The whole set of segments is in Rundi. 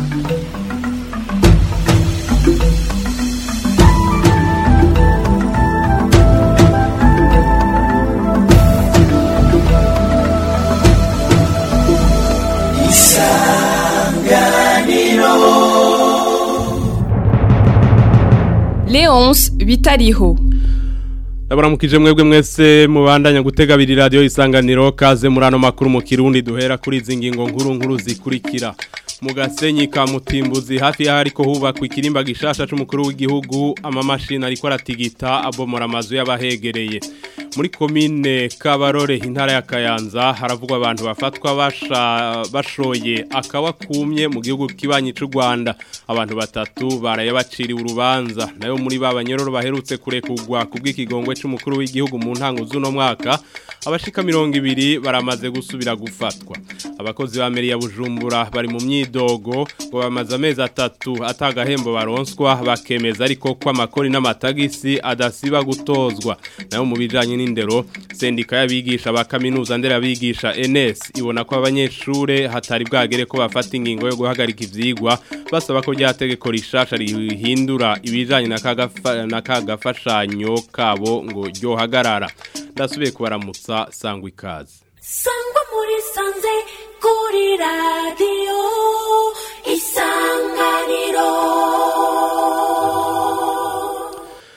Leonce bitariho Ndabaramukije mwebwe mwese mubandanya gutega biri radio isanganiro kaze muri ano makuru mu kirundi duhera kuri izi ngingo nkuru nkuru zikurikira mu gasenyi ka mutimbuzi hafi y'aho ariko hubakwa ikirimba gishasha c'umukuru w'igihugu amamashini ariko aratigita abomora amazu y'abahegereye muri komine Kabarore intara ya Kayanza haravugwa abantu bafatwa basha bashoye akawa kumye mu gihugu kibanyi c'u Rwanda abantu batatu baraye baciriwe urubanza nayo muri babanyororo baherutse kurekugwa kubw'ikigongwe c'umukuru w'igihugu mu ntango z'uno mwaka abashika 200 baramaze gusubira gufatwa abakozi ba meri ya Bujumbura bari mu myidogo ngo bamaze amezi atatu atagahembo baronswa bakemeza ariko ko amakori n'amatagisi adasiba gutozwa nayo mu bijanye n'indero sendika y'abigisha ba kaminuza ndera abigisha NS ibona ko abanyeshure hatari bwagere ko bafata ingingo yo guhagarika ivyigwa basaba ko ryategeko rishasha rihindura ibijanye na kagafa na kagafashanyo kabo ngo ryohagarara ndasubiye kubaramutsa sangwa ikaze sangwa muri sanze kuri radiyo isanganiro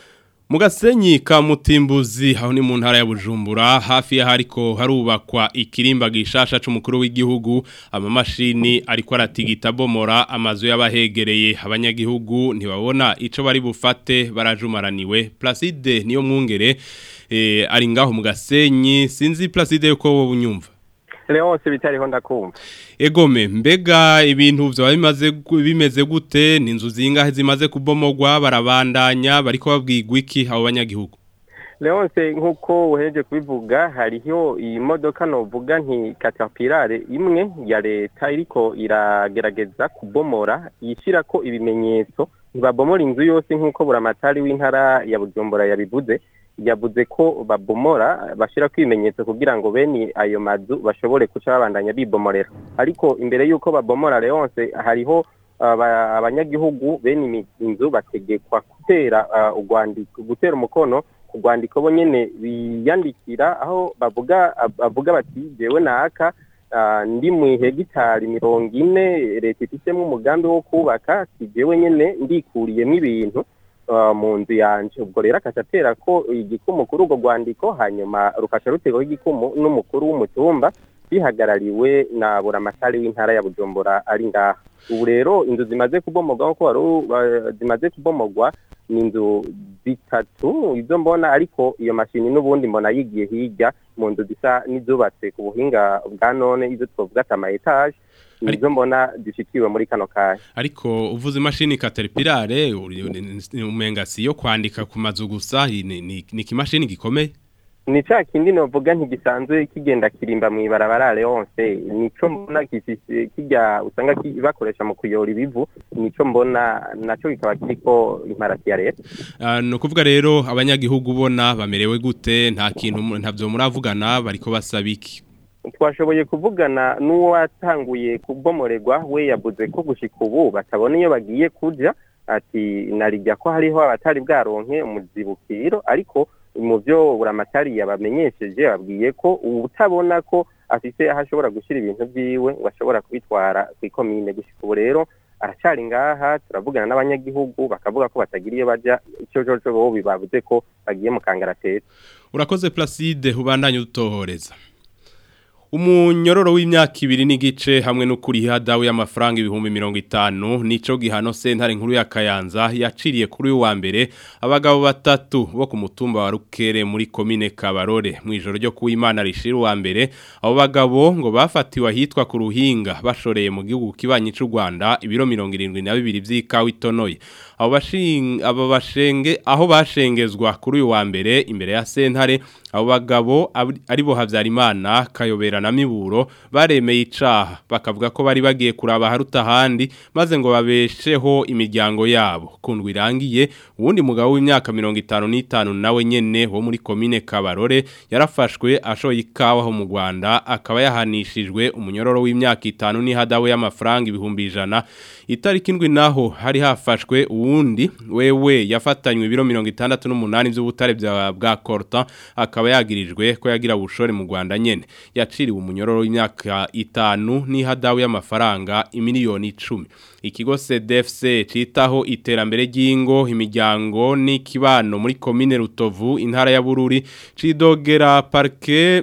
Mu gasenyi ka mutimbuzi aho ni mu ntara ya Bujumbura hafi ya hariko harubakwa ikirimba gishasha c'umukuru w'igihugu amamashini ariko aratigita bomora amazu y'abahegereye abanyagihugu ntibabona ico bari bufate barajumaraniwe Placide niyo mwungere eh, ari ngaho mu gasenyi sinzi Placide yuko wowe unyumva Leonce bitariho ndakumva Egome mbega ibintu vyo bimaze gu- bimeze gute ni inzu zingahe zimaze kubomogwa barabandanya bariko babwigwa iki abo banyagihugu Leonce nkuko uheje kubivuga hariho iyi modoka novuga nti Caterpillar imwe ya leta iriko iragerageza kubomora yishirako ibimenyetso ntibabomora inzu yose nkuko buramatari w'intara ya Bujumbura yabivuze yavuze ko babomora bashira ibimenyetso kugira ngo bene ayo mazu bashobore kuca babandanya bibomorera ariko imbere y'uko babomora Leonce hariho aba- abanyagihugu bene imi- inzu bategekwa gutera ah, urwandiko gutera umukono ku rwandiko bo nyene biyandikira aho bavuga bavuga bati jewe naka ah, ndi mu hegitari mirongo ine leta ifitemo umugambi wo kubaka si jewe nyene ndikuriyemo ibintu ah, mu nzu yanje ubwo rero akaca atera ko igikumu kuri urwo rwandiko hanyuma rukaca rutegwaho igikumu n'umukuru w'umutumba bihagarariwe na buramatari w'intara ya bujumbura ari ngaha ubu rero inzu zimaze kubomogwa nkuko wari u- ba- zimaze kubomogwa ni inzu zitatu izo mbona ariko iyo mashini n'ubundi mbona yigiye hirya mu nzu zisa n'izubatse ku buhinga bwa none izo twavuga ati ama etaje nizo mbona zishikiwe muri kano kanya ariko uvuze imashini Caterpillar uri- umenga si yo kwandika ku mazu gusa ni ni- ni ikimashini gikomeye ni ca kindi novuga ntigisanzwe kigenda kirimba mu ibarabara Leonce nico mbona gifise kijya usanga ki- bakoresha mu kuyora ibivu nico mbona naco kikaba kiriko imparati ya leta Ah, ni ukuvuga rero abanyagihugu ubona bamerewe gute nta kintu mu- ntavyo muravugana bariko basaba iki twashoboye kuvugana n'uwatanguye kubomorerwa we yavuze ko gushika ubu batabona iyo bagiye kuja ati narijya ko hariho abatari bwaronke umuzibukiro ariko mu byo buramatari yabamenyesheje babwiye ko utabona ko afise aho ashobora gushyira ibintu vyiwe ngo ashobora kubitwara kw'ikomine gushika ubu rero aracari ngaha turavugana n'abanyagihugu bakavuga ko batagira iyo baja ico coco bo bibavuze ko bagiye mu kangaratete urakoze Placide ubandanye utohoreza Umunyororo w'imyaka ibiri n'igice hamwe no kuriha dawe y'amafaranga ibihumbi mirongo itanu nico gihano sentare nkuru ya Kayanza yaciriye kuri uyu wa mbere abagabo batatu bo ku mutumba wa Rukere muri komine Kabarore mu ijoro ryo kuwimana rishira uwa mbere abo bagabo ngo bafatiwe ahitwa ku ruhinga bashoreye mu gihugu kibanyi c'u Rwanda ibiro 72 vy'ikawa itonoye abo bashinga abo bashenge aho bashengezwa kuri uyu wa mbere imbere ya sentare abo bagabo ab- aribo Havyarimana kayobera na na miburo baremeye icaha bakavuga ko bari bagiye kuraba haruta handi maze ngo babesheho imiryango yabo kundwa irangiye uwundi mugabo w'imyaka 55 nawe nyene wo muri commune Kabarore yarafashwe ashoye ikawa ho mu Rwanda akaba yahanishijwe umunyororo w'imyaka 5 n'ihadawe y'amafaranga ibihumbi ijana itariki indwi naho hari hafashwe uwundi wewe yafatanywe ibiro 68 by'ubutare bya bwa Corta akaba yagirijwe ko yagira bushore mu Rwanda nyene yaciriwe umunyororo w'imyaka 5 n'ihadawe y'amafaranga imiliyoni 10 ikigo CDFC citaho iterambere ry'ingo imiryango n'ikibano muri commune Rutovu intara ya Bururi cidogera parquet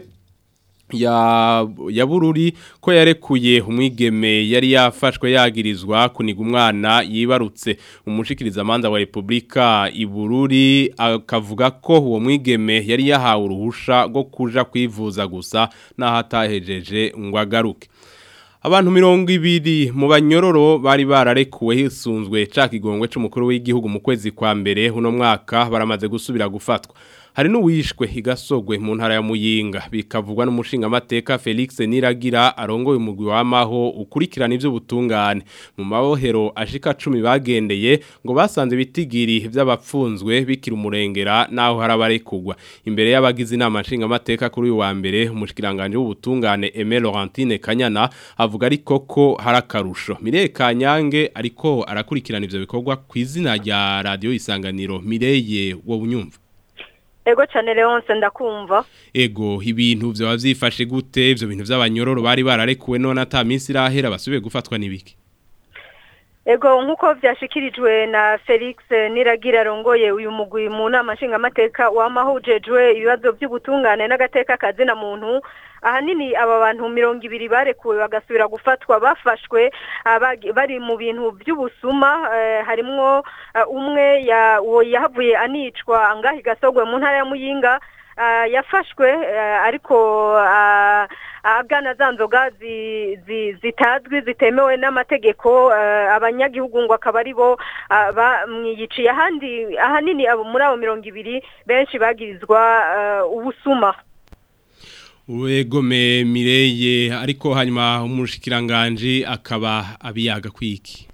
ya ya bururi ko yarekuye umwigeme yari yafashwe yagirizwa kuniga umwana yibarutse umushikiriza amanda wa Republika ibururi akavuga ko uwo mwigeme yari yahawe uruhusha rwo kuja kwivuza gusa naho atahejeje ngo agaruke Abantu mirongo ibiri mu banyororo bari bararekuwe hisunzwe ca kigongwe c'umukuru w'igihugu mu kwezi kwa mbere uno mwaka baramaze gusubira gufatwa hari n'uwishwe igasogwe mu ntara ya Muyinga bikavugwa n'umushinga amateka Felix Niragira arongoye umugwi wamaho ukurikirana ivyo butungane mu mabohero ashika 10 bagendeye ngo basanze bitigiri vy'abapfunzwe bikira umurengera naho harabarekugwa imbere y'abagize inama nshinga amateka kuri uyu wa mbere umushikiranganje w'ubutungane Aimé Laurentine Kanyana avuga ariko ko harakarusho Mireye Kanyange ariko arakurikirana ivyo bikorwa kw'izina rya radio isanganiro Mireye wo bunyumva Ego cyane Leonce ndakumva. Ego ibintu byaba byifashe gute ivyo bintu by'abanyororo bari bararekuwe none ata minsi irahera basubiye gufatwa nibiki. Ego nkuko vyashikirijwe na Felix Niragira rongoye uyu mugwi mu nama nshinga amateka wamahujejwe ibibazo by'ubutungane n'agateka kazina muntu ahanini aba bantu mirongo ibiri barekuwe bagasubira gufatwa bafashwe bari mu bintu by'ubusuma harimwo umwe yahavuye anicwa ngaho igasogwe mu ntara ya muyinga yafashwe ariko agana za nzoga zitazwi zitemewe n'amategeko abanyagihugu ngo akaba ari bo bamwiyiciye ahandi ahanini muri abo mirongo ibiri benshi bagirizwa ubusuma Uwegome Mireye ariko hanyuma umushikiranganje akaba abiyaga kwiki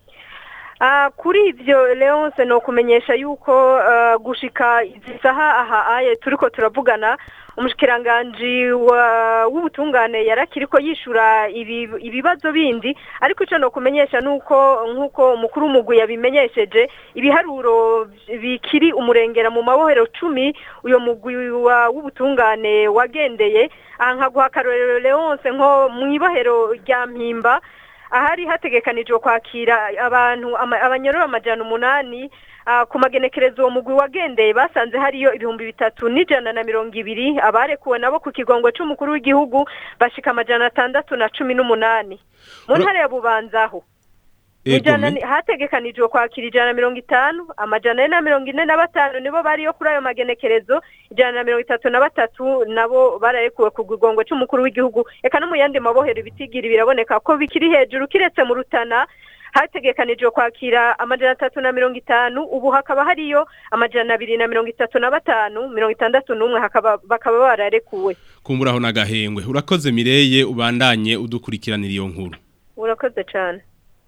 kuri ibyo leonce ni ukumenyesha yuko gushika izi saha aha aye turiko turavugana umushikiranganji w'ubutungane yarakiri ko yishura ibibazo bindi ariko icyo no kumenyesha nuko nk'uko umukuru w'umugwi yabimenyesheje ibiharuro bikiri umurengera mu mabohero cumi uyu mugwi w'ubutungane wagendeye aha nkaguha akarorero leonce nko mu ibohero rya mpimba ahari hategekanijwe kwakira abantu abanyororo amajana umunani ku magenekerezo uwo mugwi wagendeye basanze hariyo ibihumbi bitatu n'ijana na mirongo ibiri abarekuwe nabo ku kigongo cy'umukuru w'igihugu bashika amajana atandatu na cumi n'umunani mu ntara ya bubanzaho hategekanijwe kwakira ijana na mirongo itanu amajana ane na mirongo ine na batanu nibo bariyo kuri ayo magenekerezo ijana na mirongo itatu na batatu nabo bararekuwe ku kigongo cy'umukuru w'igihugu reka no mu yandi mabohero ibitigiri biraboneka ko bikiri hejuru kiretse mu rutana hategekanijwe kwakira amajana atatu na mirongo itanu ubu hakaba hariyo amajana abiri na mirongo itatu na batanu mirongo itandatu n'umwe bakaba bararekuwe kumburaho n'agahengwe urakoze mireye ubandanye udukurikiranira iyo nkuru urakoze cyane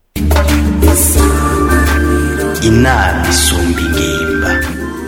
inama isumba ingimba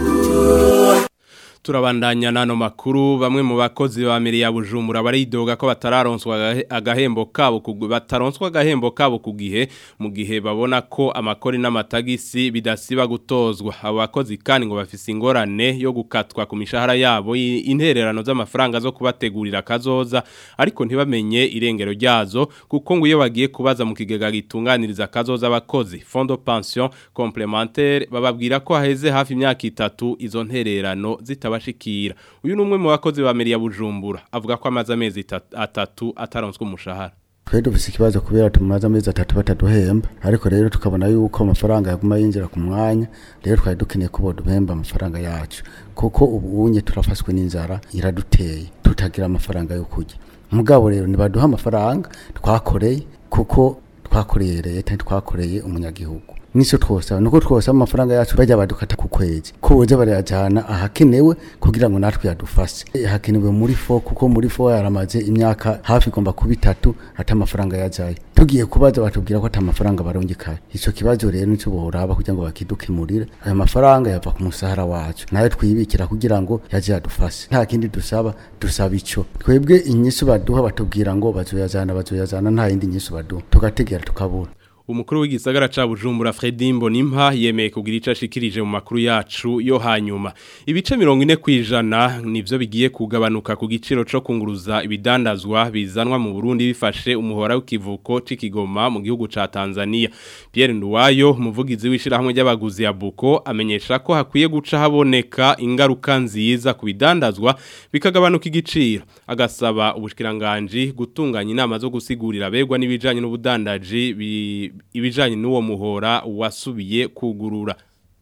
turabandanya nano makuru bamwe mu bakozi ba meri ya Bujumbura baridoga ko batararonswa agahembo kabo bataronswa agahembo kabo ku gihe mu gihe babona ko amakori n'amatagisi bidasiba gutozwa abo bakozi kandi ngo bafise ingorane yo gukatwa ku mishahara yabo intererano z'amafaranga zo kubategurira kazoza ariko ntibamenye irengero ryazo kuko ngo iyo bagiye kubaza mu kigega gitunganiriza kazoza abakozi fondo pension complémentaire bababwira ko haheze hafi imyaka itatu izo ntererano zita bashikira uyu ni umwe mu bakozi ba meri ya bujumbura avuga ko amaze amezi atatu ataronswe umushahara twe dufise ikibazo kubera tumaze amezi atatu bataduhemba ariko rero tukabona yuko amafaranga yaguma yinjira ku mwanya rero twari dukeneye ko boduhemba amafaranga yacu kuko ubu unye turafashwe n'inzara iraduteye tutagira amafaranga yo kurya mugabo rero nibaduha amafaranga twakoreye kuko twakoreye leta twakoreye umunyagihugu nico twosaba nuko twosaba amafaranga yacu bajya badukata ku kwezi ko boza barayajana ahakenewe kugira ngo natwe yadufashe Eh, hakenewe muri fo kuko muri fo yaramaze imyaka hafi igomba kuba itatu ata amafaranga yajaye tugiye kubaza batubwira ko ata mafaranga barongekaye ico kibazo rero nico boraba kugira ngo bakidukemurire ayo mafaranga yava ku musahara wacu nayo twibikira kugira ngo yaje yadufashe nta kindi dusaba dusaba ico twebwe inyishu baduha batubwira ngo bazoyazana bazoyazana nta yindi nyishu baduha tugategera tukabura Umukuru w'igisagara ca Bujumbura Fredy Mbonimpa yemeye kugira ico ashikirije mu makuru yacu yo hanyuma. Ibice 40 kwijana nivyo bigiye kugabanuka ku giciro co kunguruza ibidandazwa bizanwa mu Burundi bifashe umuhora w'ikivuko c'ikigoma mu gihugu ca Tanzania. Pierre Nduwayo umuvugizi w'ishirahamwe ry'abaguzi ya Buko amenyesha ko hakwiye guca haboneka ingaruka nziza ku bidandazwa bikagabanuka igiciro. Agasaba ubushikiranganje gutunganya inama zo gusigurira abegwa n'ibijanye n'ubudandaji bi- ibijanye n'uwo muhora wasubiye kugurura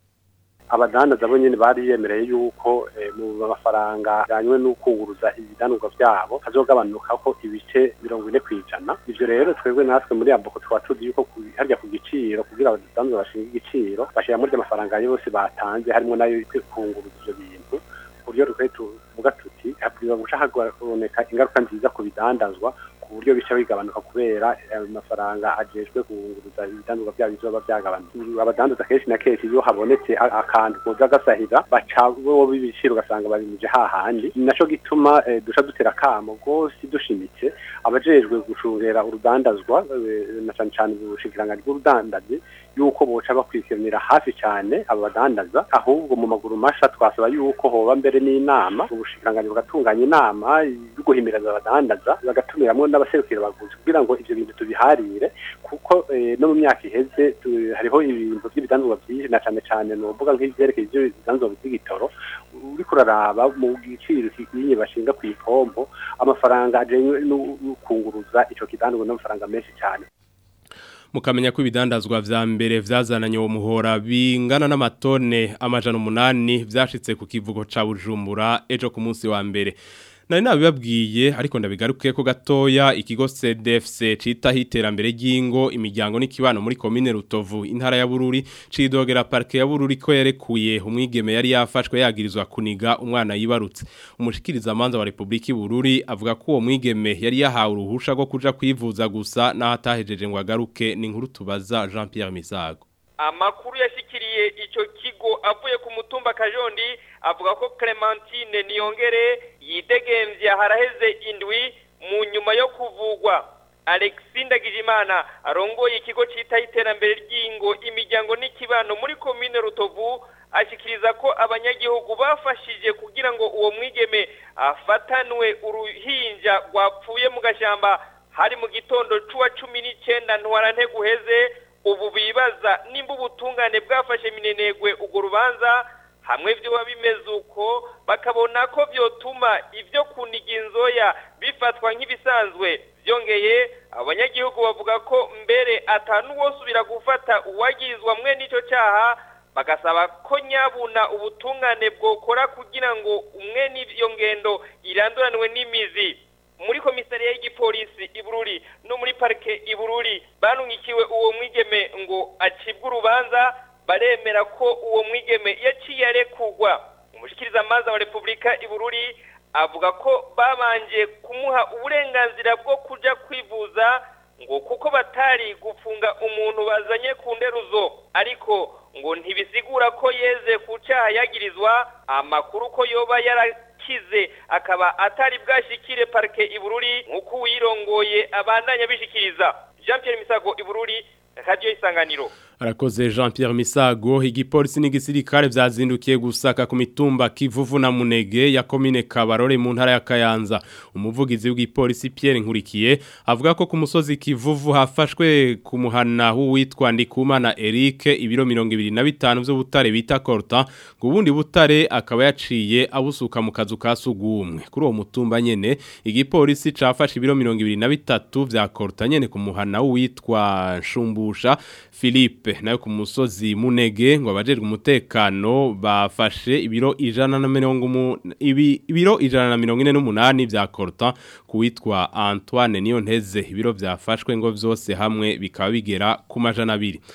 abadandaza bo nyene bari yemereye yuko eh, mu mafaranga yanywe n'ukunguruza ibidanurwa vyabo hazogabanuka ko ibice mirongo ine kwijana ivyo rero twebwe natwe muri aboko twaba tuzi yuko ku- harya ku giciro kugira abadandaza bashinga igiciro bashira muri ayo mafaranga yose batanze harimo nayo yo kunguruza ivyo bintu ku buryo twe tuvuga tuti hakwiye guca haboneka ingaruka nziza ku bidandazwa ku buryo bica bigabanuka kubera ayo mafaranga ajejwe kunguruza ibidandazwa byabo bizoba byagabanutse abadandaza kenshi na kenshi iyo habonetse a- akantu koza gasahira baca bo b'ibiciro ugasanga babimije hahandi ni naco gituma eh, duca dutera akamo rwose dushimitse abajejwe gucungera urudandazwa eh, na cane cane ubushikiranganji bw'urudandazi yuko boca bakurikiranira hafi cyane aba badandaza ahubwo mu maguru masha twasaba yuko hoba mbere n'inama ubushikiranganji bugatunganya inama yo guhimiriza abadandaza bagatumiramwo n'abaserukira abaguzi kugira ngo ivyo bintu tubiharire kuko eh, no mu myaka iheze tu- hariho ibintu by'ibidandazwa byinshi na cane cane novuga nk'ivyerekeye ivyo bidandazwa by'igitoro uriko uraraba mu giciro kigiye bashinga ku ipompo amafaranga ajanywe n'ukunguruza ico kidandazwa n'amafaranga menshi cyane mukamenya ko ibidandazwa vya mbere vyazananye uwo muhora bingana n'amatone amajana umunani vyashitse ku kivugo ca Bujumbura ejo ku munsi wa mbere nari nabibabwiye ariko ndabigaruke ko gatoya ikigo CDFC cita hiterambere ry'ingo imiryango n'ikibano muri commune Rutovu intara ya Bururi cidogera parke ya Bururi ko yarekuye umwigeme yari yafashwe yagirizwa kuniga umwana yibarutse umushikiriza manza wa Republika Bururi avuga ko uwo mwigeme yari yahawe uruhusha rwo kuja kwivuza gusa n'ahatahejeje ngo agaruke ni inkuru tubaza Jean Pierre Misago amakuru yashikiriye ico kigo avuye ku mutumba kajondi avuga ko Clementine Niyongere yidegemvye haraheze indwi mu nyuma yo kuvugwa Alexis Ndagijimana arongoye ikigo cita iterambere ry'ingo imiryango n'ikibano muri komine Rutovu ashikiriza ko abanyagihugu bafashije kugira ngo uwo mwigeme afatanwe uruhinja rwapfuye mu gashamba hari mu gitondo c'uwa cumi n'icenda ntwarante guheze ubu bibaza nimba ubutungane bwafashe minenegwe urwo rubanza hamwe vyoba bimeze uko bakabona ko vyotuma ivyo kuniga inzoya bifatwa nk'ibisanzwe vyongeye abanyagihugu bavuga ko mbere atanuwosubira gufata uwagirizwa mwe n'ico caha bagasaba ko nyabuna ubutungane bwokora kugira ngo umwe n'iyo ngendo iranduranwe n'imizi muri komisariya y'igipolisi ibururi no muri parike ibururi banungikiwe uwo mwigeme ngo acibwe urubanza baremera ko uwo mwigeme yaciye arekugwa umushikirizamanza wa repubulika ibururi avuga ko babanje kumuha uburenganzira bwo kuja kwivuza ngo kuko batari gufunga umuntu bazanye ku nderuzo ariko ngo ntibisigura ko yeze ku cyaha yagirizwa amakuru ko yoba yarakize akaba atari bwashikire parike ibururi nk'uko uwirongoye abandanya bishikiriza jean Pierre misago ibururi radiyo isanganiro Arakoze Jean Pierre Misago igipolisi n'igisirikare vyazindukiye gusaka ku mitumba Kivuvu na Munege ya commune Kabarore mu ntara ya Kayanza umuvugizi w'igipolisi Pierre Nkurikiye avuga ko ku musozi Kivuvu hafashwe ku muhana w'uwitwa Ndikumana Eric ibiro 25 vy'ubutare bita Corta ubundi butare akaba yaciye abusuka mu kazu ka sugumwe kuri uwo mutumba nyene igipolisi cafashe ibiro 23 vya Corta nyene ku muhana w'uwitwa Shumbusha Philippe nayo ku musozi munege ngo abajejwe umutekano bafashe ibiro ijana na mirongo ibi ibiro ijana na mirongo ine n'umunani vya Corta kuwitwa Antoine niyo nteze ibiro vyafashwe ngo vyose hamwe bikaba bigera ku majana abiri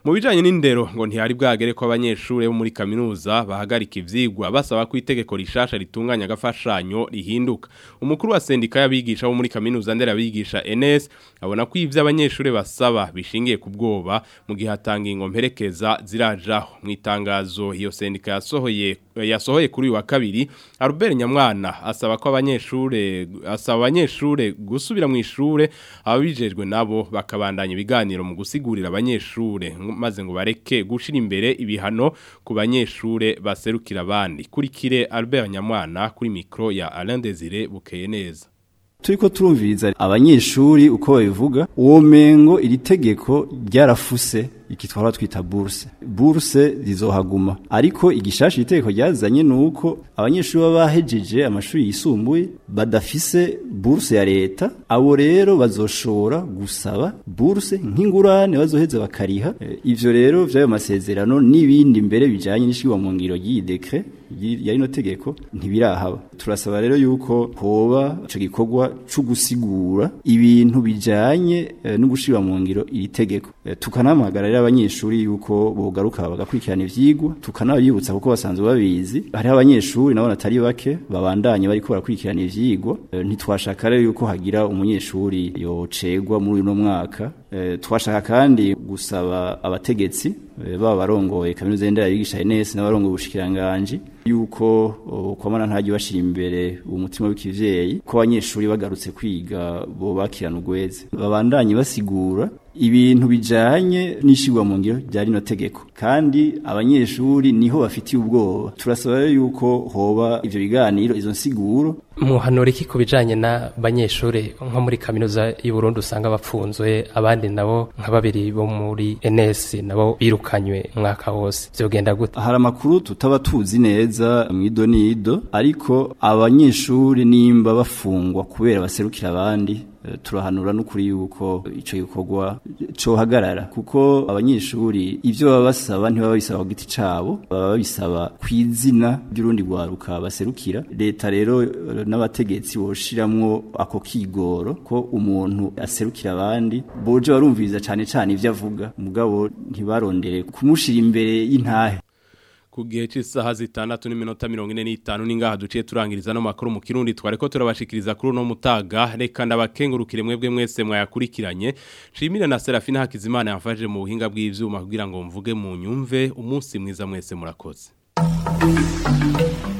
mu bijanye n'indero ngo ntihari bwagere ko abanyeshuri bo muri kaminuza bahagarika ivyigwa basaba ko itegeko rishasha ritunganya agafashanyo rihinduka umukuru wa sendika y'abigisha bo muri kaminuza ndera abigisha NS abona ko ivyo abanyeshuri basaba bishingiye ku bwoba mu gihe hatanga ingomperekeza zirajaho mu itangazo iyo sendika yasohoye yasohoye kuri uyu wa kabiri Albert Nyamwana asaba ko abanyeshure asaba abanyeshure gusubira mu ishure ababijejwe nabo bakabandanya ibiganiro mu gusigurira abanyeshure maze ngo bareke gushira imbere ibihano ku banyeshure baserukira abandi kurikire Albert Nyamwana kuri micro ya Alain Desire bukeye neza turiko turumviriza abanyeshuri uko babivuga uwo mengo iri tegeko ryarafuse iki twara twita bourse bourse rizohaguma ariko igishasha itegeko ryazanye nuko abanyeshuri baba bahejeje amashuri yisumbuye badafise bourse ya leta abo rero bazoshobora gusaba bourse nk'ingurane bazoheza bakariha e, ivyo rero vyayo masezerano n'ibindi mbere bijanye n'ishirwa mu ngiro y'iyi decret ya rino tegeko ntibirahaba turasaba rero yuko hoba ico gikorwa cyo gusigura ibintu bijanye e, no gushira mu ngiro iri tegeko e, tukanamagarira abanyeshuri yuko bogaruka bagakurikirana ivyigwa tukanabibutsa kuko basanzwe babizi hari abanyeshuri nabo natari bake babandanye bariko barakurikirana ivyigwa e, ntitwashaka rero yuko hagira umunyeshuri yocegwa muri uno mwaka e, twashaka kandi gusaba abategetsi e, baba barongoye kaminuza y'indera yigisha NS n'abarongoye ubushikiranganje yuko kwamana ntajye bashira imbere umutima w'ikivyeyi ko abanyeshuri bagarutse kwiga bo bakirana ugweze babandanye basigura ibintu bijanye n'ishigwa mu ngiro rya rino tegeko kandi abanyeshuri niho bafitiye ubwoba turasaba yuko hoba ivyo biganiro izo nsiguro muhanura iki ku bijanye n'abanyeshuri nko muri kaminuza y'u Burundi usanga bapfunzwe abandi nabo nka babiri bo muri NS nabo birukanywe umwaka wose vyogenda gute hari amakuru tutaba tuzi neza mwido nido ariko abanyeshuri nimba bafungwa kubera baserukira abandi turahanura n'ukuri yuko ico gikorwa cohagarara kuko abanyeshuri ivyo baba basaba ntibaba bisaba ku giti cabo baba babisaba kw'izina ry'urundi rwaruka baserukira leta rero n'abategetsi boshiramwo ako kigoro ko umuntu aserukira abandi boje barumviriza cane cane ivyo avuga mugabo ntibarondere kumushira imbere y'intahe ku gihe cy'isaha zitandatu n'iminota mirongo ine n'itanu n'ingaha duciye turangiriza n'amakuru mu kirundi twari ko turabashikiriza kuri uno mutaga reka ndabakengurukire mwebwe mwese mwayakurikiranye nshimire na serafina hakizimana yamfashije mu buhinga bw'ivyuma kugira ngo mvuge mu nyumve umunsi mwiza mwese murakoze